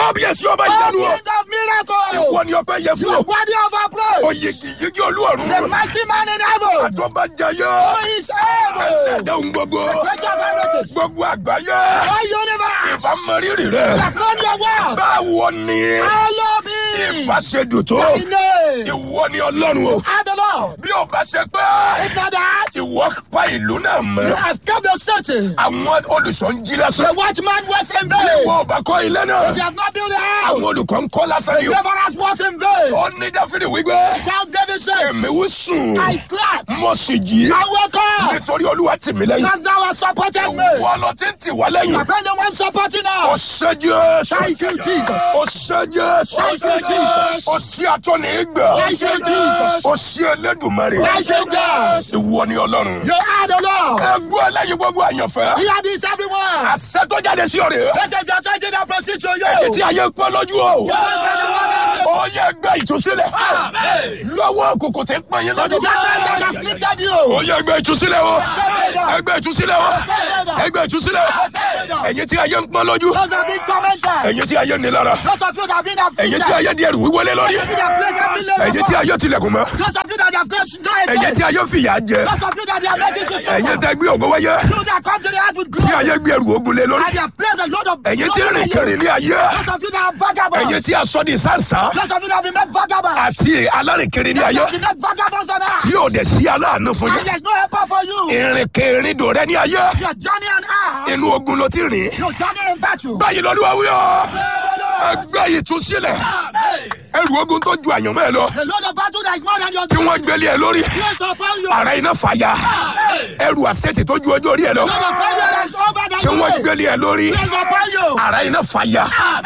kábíyèsí ọba Oh, ìyanu o King of miracles. ìwọ ni ọpẹ́ yẹ You fún are o worthy of our praise. oyigi yigi olúọ̀run The mighty man in heaven. àtọ́bàjayé Who is able. ẹ̀dáhùn gbogbo Creator of everything. gbogbo àgbáyé All universe. ìbámọ̀rírì rẹ Have known your word. báwo ni Follow me. ìbáṣedùn tó Thy name. ìwọ ni ọlọ́run o And the Lord. bí o bá ṣe pé If not that, ìwọ pa ìlú náà you mọ́ have kept your searching. àwọn olùṣọ́ ń jí lásán The watchman works in bí vain. ìwọ ò bá kọ́ ilé náà If you have not built a àwọn house, olùkọ́ ń kọ́ lásán the yìí o laborers works in vain. ó ní dáfídì wípé Shall David says, èmi wí sùn I slept. mo sì jí I woke up. nítorí olúwa tì mí lẹ́yìn Because thou hast supported me. wọ́n lọ tí ń tì wá lẹ́yìn My friend, the one supporting ó us. ṣe jésù Thank you, Jesus. ó ṣe jésù Thank you, Jesus. ó ṣe àtọ́ni ìgbà Thank you, Jesus. ó ṣe elédùnmarè Thank you, God. ìwọ ni ọlọ́run You are the Lord. ẹgbẹ́ ẹlẹ́yin gbogbo àyànfẹ́ You are this everyone. àṣẹ tó jáde sí ọ̀rẹ́ This is your church that proceed to èyí you. tí ayé ń pẹ́ lójú o You are the one ó yẹ gbẹ ìtúsílẹ̀ lọ́wọ́ kòkò tí ń pọ̀ yín lójú that that afflicted you. ó yẹ gbẹ ìtúsílẹ̀ o ẹgbẹ́ ìtúsílẹ̀ o ẹgbẹ́ ìtúsílẹ̀ o ẹ̀yin tí ayé ń pọ́n lójú Those have been tormented. ẹ̀yin tí ayé ní lára Those of you that have been ẹ̀yin afflicted. tí ayé di ẹrù wíwọlé lórí Those of you that have been ẹ̀yin tí ayé tilẹ̀kùn mọ́ Those of you that have got no ẹ̀yin tí ayé fìyà jẹ Those of you that they are making to ẹ̀yin suffer. tẹ́ gbé ògo wáyé You that come to the earth with tí glory. ayé gbé ẹrù ogun lé lórí And they have placed a load of ẹ̀yin tí load rìn on you. kiri ní ayé Those of you that are vagabonds. ẹ̀yin tí aṣọ di sáǹsá Those of you that have been made vagabonds. àti alárìnkiri ní Those ayé of you that have been vagabonds on earth. tí ò dẹ̀ sí aláàánú fún And yín there's no helper for you. ìrìnkèrindò rẹ ní ayé Your journey on earth. inú ogun ló ti rìn Your journey in battle. báyìí lọ́dún wí ọ́ ẹgbẹ́ yìí tún sílẹ̀ ẹrù ogun tó ju àyànmọ́ ẹ lọ The load of battle that is more than your tí wọ́n gbélé ẹ lórí Place upon you. ara iná fàyà ẹrù àṣetì tó ju ọjọ́ orí ẹ lọ Load of failure that is over than tí wọ́n you. gbélé ẹ lórí Place upon you. ara iná fàyà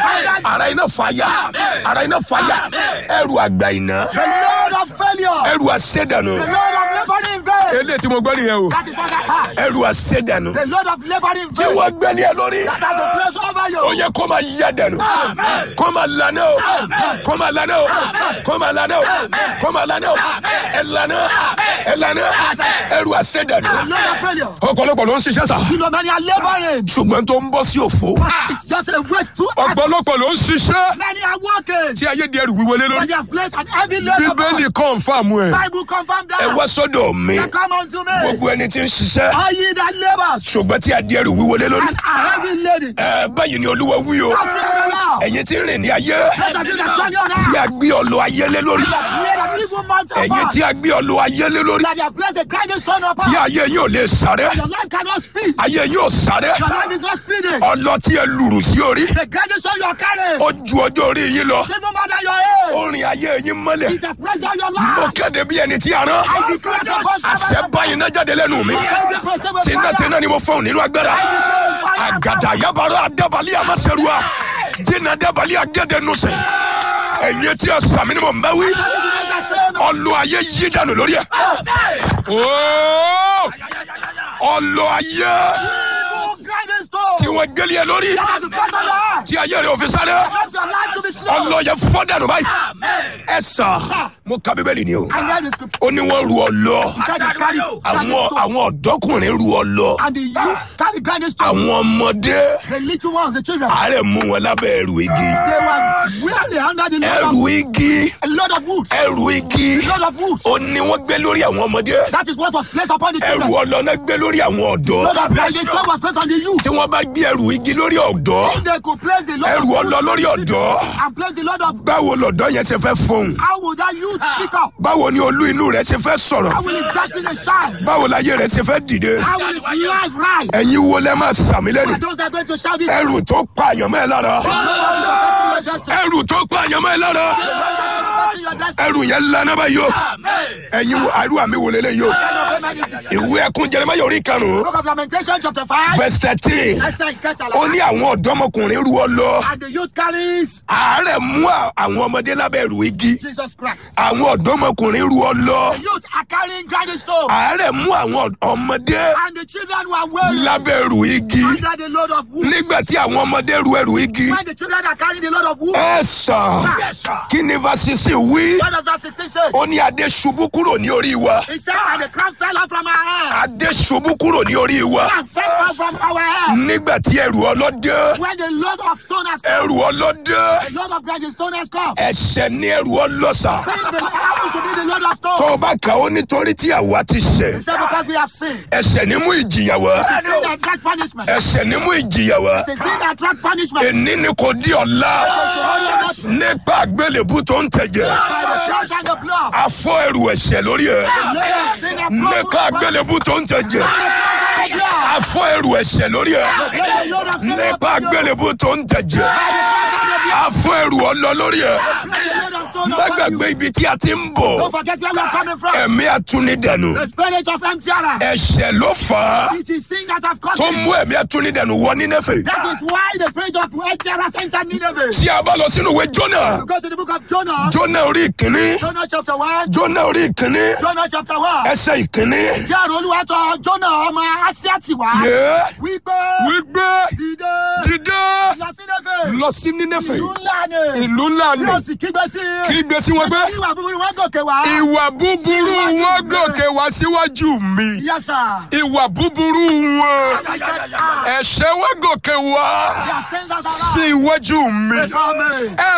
ara iná fàyà ara iná fàyà ẹrù àgbà iná The load of failure. ẹrù àṣedànù The load of laboring in vain. eléyìí tí mo gbọ́ nìyẹn o That is what I have. ẹrù àṣedànù The load of laboring in tí vain. wọ́n gbélé ẹ lórí That has the place over you. ó yẹ kó máa yá dànù kó máa lànà o kó máa lànà o kó máa lànà o kó máa lànà o ẹ lànà ẹ lànà ẹrù àṣedànù The load of failure. ọ̀pọ̀lọpọ̀ ló ń ṣiṣẹ́ sà You know, many are laboring. ṣùgbọ́n tó ń bọ́ sí òfo It's just a waste to effort. ọ̀pọ̀lọpọ̀ ló ń ṣiṣẹ́ Many are working. tí ayé di ẹrù wíwọlé But lórí they have placed an heavy load upon bíbélì kọ́ńfàmù ẹ̀ Bible confirm ẹ that. wá sọ́dọ̀ mi They come unto me. gbogbo ẹni tí ń ṣiṣẹ́ All ye that labor ṣùgbọ́n tí a di ẹrù wíwọlé lórí and are heavy laden. ẹ báyìí ni olúwa wí o Thus saith the Lord. ẹ̀yin tí ń rìn ní ayé Those of you that journey on tí earth. a gbé ọlọ ayé lé lórí Made an evil mountain ẹ̀yin upon. tí a gbé ọlọ ayé lé lórí That they have placed a grinding stone upon. tí ayé yín ò lè sáré Your life cannot speed. ayé yín ò sáré Your life is not speeding. ọlọ tí ẹ lùrù sí orí The grinding stone you are carrying. ó ju ọjọ́ orí yín lọ Even more than your age. ó rìn ayé yín mọ́lẹ̀ It has pressed down your mo life. kéde bí ẹni tí a rán I declare upon àṣẹ báyìí náà jáde lẹ́nu mi tìǹtìǹtì ni mo fọ́n nínú agbára àgàdà yabara adabali amaserua jìnnà dabali agẹdẹnusẹ ẹ̀yin tí a sàmì ni mo ń bá wí ọlọ ayé yí dànù lórí ẹ Ooo! ọlọ ayé Grinding stone. tí wọn gẹlẹ ẹ lórí That has the pressed on your heart. tí ayé rẹ ò fi sáré Let your life to be slow. ọlọ yẹ fọ́ dànù báyìí ẹ sà mo ka bíbélì ni o I read the scripture. ó ní wọn ru ọlọ He said he carries àwọn grinding stone. àwọn ọ̀dọ́kùnrin ru ọlọ And the youths carry grinding stone. àwọn ọmọdé The little ones, the children, àárẹ̀ mú wọn lábẹ́ ẹrù igi they were really under the load ẹrù of, igi a load of wood. ẹrù igi A load of wood. ó ní wọ́n gbé lórí àwọn ọmọdé That is what was placed upon the ẹrù children. ọlọ náà gbé lórí àwọn ọ̀dọ́ Load of grinding stone was placed on the youth. tí wọ́n bá gbé ẹrù igi lórí ọ̀dọ́ If they could place the load ẹrù of ọlọ wood lórí ọ̀dọ́ and place the load of báwo lọ̀dọ́ yẹn ṣe fẹ́ fọhùn how would that youth speak up? báwo ni olú inú rẹ̀ ṣe fẹ́ sọ̀rọ̀ How will his destiny shine? báwo láyé rẹ̀ ṣe fẹ́ dìde How will his life rise? ẹ̀yin wo lẹ́ máa sàmì lẹ́nu And those that are going to shout this ẹrù tó pa àyànmọ́ ẹ lára ẹrù tó pa àyànmọ́ ẹ lára ẹrù yẹn lana báyìí o ẹ̀yin wo àrùn àmì wò lélẹ̀ yìí o ìwé ẹkún Jeremáyà orí karùn-ún Book of Lamentation chapter 5. verse thirteen Let's say catch a ó ní àwọn ọ̀dọ́mọkùnrin rú ọ lọ And the youth carries àárẹ̀ mú à- àwọn ọmọdé lábẹ́ ẹrù igi Jesus Christ. àwọn ọ̀dọ́mọkùnrin rú ọ lọ The youth are carrying grinding stone. àárẹ̀ mú àwọn ọ̀d- ọmọdé And the children were wearing lábẹ́ ẹrù igi under the load of wood. nígbà tí àwọn ọmọdé ru ẹrù igi When the children are carrying the load of wood. ẹ sàn kí ni vasisi wí What does that 16 say? ó ní adé ṣubú kúrò ní orí wa He said, and the crown fell off from our head. adé ṣubú kúrò ní orí wa And fell off from our head. nígbà tí ẹrù ọlọ́dẹ When the load of stone has ẹrù ọlọ́dẹ The Lord of Grudge stone has come. ẹ̀ṣẹ̀ ní ẹrù ọlọ́sà Sin the happens to be the Lord of tó stone. o bá kà ó nítorí tí àwa ti ṣẹ̀ He said because we have sinned. ẹ̀ṣẹ̀ ní mú ìjìyà wá It's a sin that attract punishment. ẹ̀ṣẹ̀ ní mú ìjìyà wá It's a sin that attract punishment. èní ni kò di ọ̀la By nípa àgbélébú tó ń tẹ̀jẹ̀ the blood and the blood. afọ ẹrù ẹ̀ṣẹ̀ lórí ẹ̀ The Lord of sin that nípa àgbélébú tó ń tẹ̀jẹ̀ afọ ẹrù ẹ̀ṣẹ̀ lórí ẹ̀ nípa àgbélébú tó ń tẹ̀jẹ̀ afọ ẹrù ọlọ lórí ẹ̀ má gbàgbé ibi tí a ti ń bọ̀ Don't forget where we are coming from. ẹ̀mí atúnidẹ̀nu The spirit of empty Aaron. ẹ̀ṣẹ̀ ló fà á It is sin that have caused tó it. mú ẹ̀mí atúnidẹ̀nu wọ Nínéfè That is why the spirit of empty Aaron entered Nineveh. tí a bá lọ sínú ìwé Jónà You go to the book of Jonah. Jónà orí ìkíní Jonah chapter 1. Jónà orí ìkíní Jonah chapter 1. ẹsẹ̀ ìkíní Jẹ́ àrùn olúwa tọ Jonah ọmọ Asiati wá. yé Wípé wígbé dìde dìde lọ sí Nineveh. lọ sí Nínéfè Ìlú ńlá ni. ìlú ńlá ni Yóò sì kígbe sí i. kí gbé sí wọn gbé Ìwà búburú wọn gòkè wá. ìwà búburú wọn gòkè wá síwájú mi Yes, sir. ìwà búburú wọn ẹ̀ṣẹ̀ wọn gòkè wá Their sins are sí iwájú mi before me. ẹ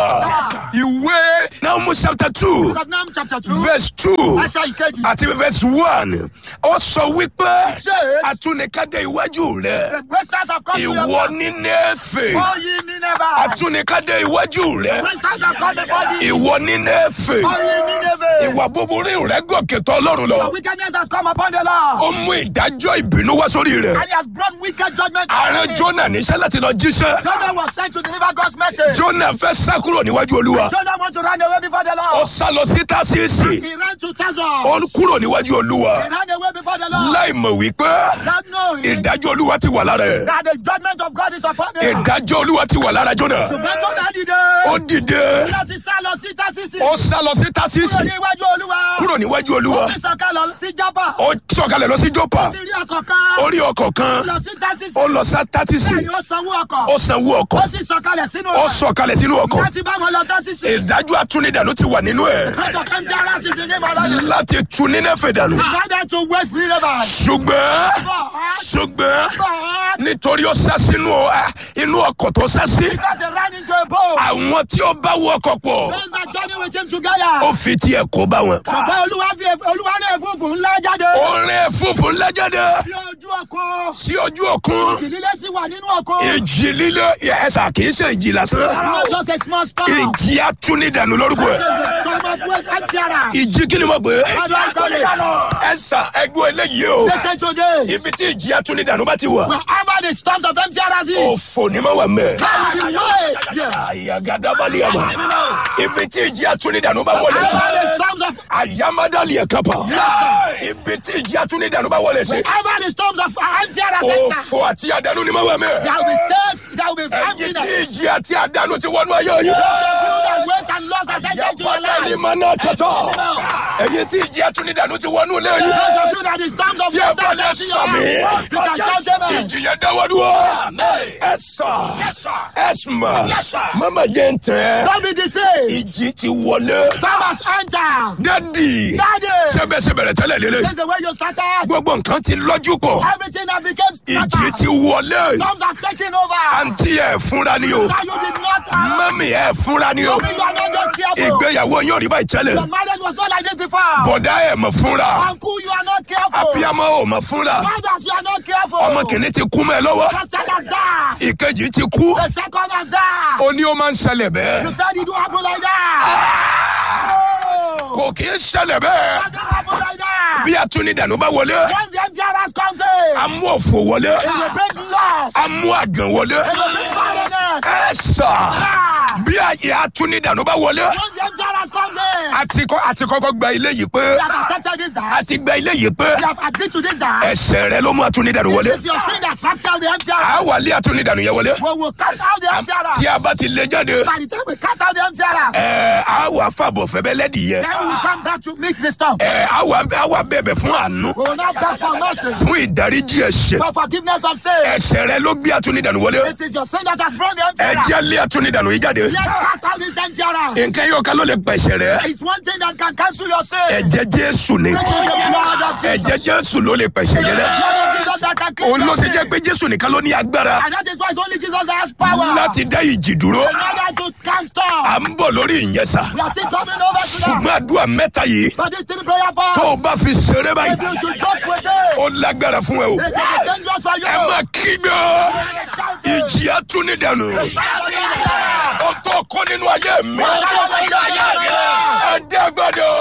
sà ìwé Nahum chapter two Book of Nahum chapter 2. verse two Ẹsẹ̀ ìkejì. àti verse one ó sọ wípé Ṣé atúnikádé iwájú rẹ the wasters have come to your ìwọ house. Nínéfè All ye Nineveh. atúnikádé iwájú rẹ Wasters have come before thee. ìwọ Nínéfè All ye Nineveh. ìwà búburú rẹ gòkè tọ̀ Ọlọ́run lọ The wickedness has come upon the Lord. ó mú ìdájọ́ ìbínú wá sórí rẹ And he has brought wicked judgment. ààrẹ Jónà níṣẹ́ láti lọ jíṣẹ́ Jonah was sent to deliver God's message. Jónà fẹ́ sá kúrò níwájú Olúwa Jonah wants to run away before the ó Lord. sá lọ sí Tásíìsì He ran to ó Tazor. kúrò níwájú Olúwa He ran away before the Lord. láì mọ̀ wípé Not knowing ìdájọ́ Olúwa ti wà lára ẹ̀ that the judgment of God is upon him. ìdájọ́ Olúwa ti wà lára Jónà Ṣùgbọ́n Jonah ó dìde. dìde Láti sá lọ sí Tásísì. ó sá lọ sí Kúrò Tásíìsì ní iwájú Olúwa. kúrò níwájú Olúwa Ó sì sọ̀kalẹ̀ sí Jábà. ó sọ̀kalẹ̀ lọ sí Jópa Ó sì rí ọkọ̀ kan. orí ọkọ̀ kan Lọ sí Tásísì. ó lọ sí Tásíìsì Bẹ́ẹ̀ni ó sanwó ọkọ̀. ó sanwó ọkọ̀ Ó sì sọ̀kalẹ̀ sínú ó rẹ̀. sọ̀kalẹ̀ sínú ọkọ̀ Láti bá wọn lọ Tásísì. ìdájọ́ atúnidànù ti wà nínú ẹ̀ Spirit of empty Aaron is in him already. láti tu Nínéfè dànù Rather to waste Nineveh. ṣùgbọ́n But, ṣùgbọ́n but, nítorí ó sá sínú ọ- inú ọkọ̀ tó sá sí because he ran into a boat. àwọn tí ó bá wọ ọkọ̀ pọ̀ Those that journey with him together. ó fi tiẹ̀ kó bá wọn. Ṣùgbọ́n Olúwa fi Olúwa ní ẹ̀fúùfù ńlá jáde. ó rìn fúnfún ńlá jáde Bí ojú ọkọ̀. sí ojú òkun Ìdílé sì wà nínú ọkọ̀. ìjì líle ẹ̀sà kì í ṣe ìjì lásán Not just a small storm. ìjì atúnidànù lórúkọ ẹ̀ The storm of waste empty Aaron. ìjì kí ni mo gbé How do I call it? ẹ̀sà ẹgbẹ́ eléyìí o Listen today. ibi tí ìjì atúnidànù bá ti wà Wherever the storms of empty Aaron is. òfò ni mo wà mẹ́. There will be waste. Yeah. àyàgàdàbàlì àmà ibi tí ìjì atúnidànù bá wọlé sí Wherever the storms of àyàmádàlì ẹ̀kápá ibi tí ìjì atúnidànù bá wọlé sí wherever the storms of empty Aaron enter. òfò àti àdánù ni mo wà mẹ́. There will be thirst. There will be ẹ̀yin tí emptiness. ìjì àti àdánù ti wọnú ayé yìí. That waste and loss has entered into your Yàpàdà ni life. mà náà tọ̀tọ̀. ẹ̀yin tí ìjì atúnidànù ti wọnú ilé yìí. Those of you that the storms of tí ẹ waste bá has lè entered sàmì. into your life. You can shout amen. ìjì yẹn dáwọ́ dúró. ẹ sà ẹ sùnmà mama jẹ́ ń tẹ́. Don't be deceived. ìjì ti wọlé. Thomas enter. dádì Daddy. sẹ́bẹ̀sẹ̀bẹ̀rẹ̀ tẹ́lẹ̀ lélẹ̀. This is the way you started. gbogbo nǹkan ti lọ́jú pọ̀. Everything that became ìjì scattered. ti wọlé. Storms are taking over. àǹtí ẹ̀ fúnra ni o. Now you did not have. mami ẹ̀ fúnra ni o. Mommy, you are not just careful. ìgbéyàwó yóò rí báyìí tẹ́lẹ̀. Your marriage was not like this before. bọ̀dá ẹ̀ mọ̀ fúnra. Uncle, you are not careful. abiyamọ ò mọ̀ fúnra. Fathers, you are not careful. ọmọ kìíní ti kú mẹ́ ẹ lọ́wọ́. First child has died. ìkejì ti kú. The second has died. ó ní ó máa ń ṣẹlẹ̀ bẹ́ẹ̀. You said it don't happen like that. Oh. kò kì í ṣẹlẹ̀ bẹ́ẹ̀. Doesn't happen like that. bí atúnidànù bá wọlé. Once the MTRS comes in, a mú òfò wọlé. it will bring loss. a mú àgàn wọlé. It will bring barrenness. ẹ sà. Ah. bí àyè atúnidànù bá wọlé. Once the MTRS comes in, àti kọ́ àti kọ́kọ́ gba ilé yìí pé. we have accepted this that. àti gba ilé yìí pé. We have agreed to this that. ẹsẹ̀ rẹ ló mú atúnidànù wọlé. It's your sin that trapped out the MTRS. a wà lé atúnidànù yẹn wọlé. We will cast out the MTRS. tí a bá ti lé jáde. By the time we cast out the MTRS, ẹ a wà fàbọ̀ fẹ́bẹ́ lẹ́dìí yẹ. then we will come back to meet the storm. ẹ a wà a wà bẹ̀bẹ̀ fún àánú. We will not beg for mercy, fún ìdáríjì ẹ̀ṣẹ̀. for forgiveness of sin. ẹ̀ṣẹ̀ rẹ ló gbé atúnidànù wọlé. It is your sin that has brought the ẹ MTRS. jẹ́ lé atúnidànù yìí jáde. Let's cast out this MTRS. nǹkan yóò ká ló lè pẹ̀ṣẹ̀ rẹ. is one thing that can cancel your sin. ẹ̀jẹ̀ jésù ni It is the blood of Jesus. ẹ̀jẹ̀ jésù ló lè pẹ̀sẹ̀ yẹn The dẹ́ blood of Jesus that can cleanse òun ló your ṣe sin. jẹ́ pé jésù nìkan ló ní agbára And that is why it's only Jesus that has power. láti dá ìjì dúró In order to calm storm. à ń bọ̀ lórí ìyẹn sà We are still coming over to that. ṣùgbọ́n àdúrà mẹ́ta yìí But this three prayer point. tó o bá fi ṣeré If báyìí you should joke with it. ó lágbára fún ẹ o It will be dangerous for you. ẹ má kígbe Shout it. ìjì atúnidànù ó tó kó nínú ayé mi ẹ dẹ́gbọ́dọ̀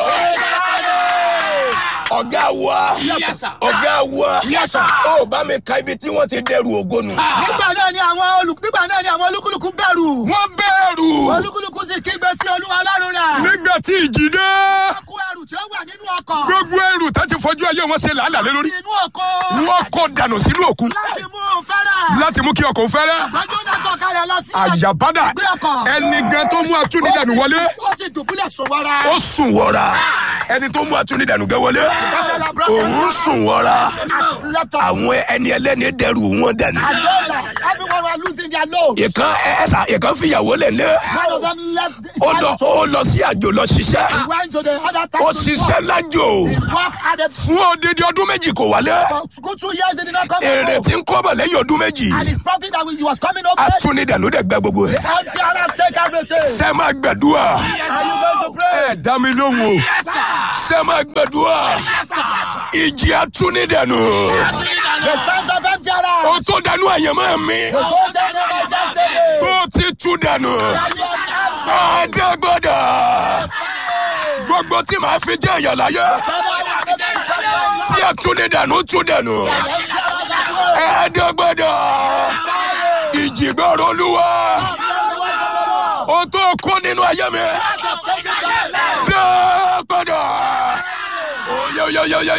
ọ̀gá wa ọ̀gá wa Yes, sir. ó bá mi ka ibi tí wọ́n ti dẹrù ògo nù. Nígbà náà ni àwọn olù nígbà náà ni àwọn olúkúlùkù bẹ̀rù. wọ́n bẹ̀rù Olúkúlùkù sì kígbe sí olúwa ọlọ́run rẹ̀. nígbà tí ìjì dé Wọ́n kó ẹrù tí ó wà nínú ọkọ̀. gbogbo ẹrù tá ti fojú ayé wọn ṣe làálàá lé lórí Inú ọkọ̀. wọ́n kó dànù sínú òkun Láti mú un fẹ́rẹ̀. láti mú kí ọkọ̀ fẹ́rẹ́ Gbọ́dọ̀ náà sọ̀kalẹ̀ lọ sí àyàbádà Gbé ọkọ̀. ẹni gan tó mú atúnidànù wọlé Ó sì dùbúlẹ̀ sùn wọ́ra. ó sùn wọra ẹni tó mú atúnidànù gẹ wọlé òun sùn wọra àwọn ẹni ẹlẹ́ni dẹrù wọn dànù. Everyone was losing their load. ìkan ẹsà ìkan fìyàwó lẹ̀ lé One of them left his ó lọ father ó lọ sí àjò lọ ṣiṣẹ́ went to the other town. ó to ṣiṣẹ́ lájò work. Work at the fún odidi ọdún méjì kò wálé for good two years he did not come èrè home. tí ń kọ́bọ̀ lẹ́yìn ọdún méjì And his profit that he was coming over. atúnidànù dẹ̀ gbẹ gbogbo ẹ̀. Empty and take everything. sẹ́ máa gbàdúrà Are you going to pray? ẹ̀ dá mi lóhùn o sẹ́ máa gbàdúrà ìjì atúnidànù The stands of empty and ó tó dànù àyànmọ́ mi The gold and the destiny. tó ti tú dànù And you are empty. àdàgbọ́dà gbogbo tí màá fi jẹ́ èèyàn láyé tí atúnidànù tú dànù àdàgbọ́dà ìjìgbọ́rọ̀ olúwa ó tó kó nínú ayé mi dàgbọ́dà. Yo, yo, yo, yo, yo,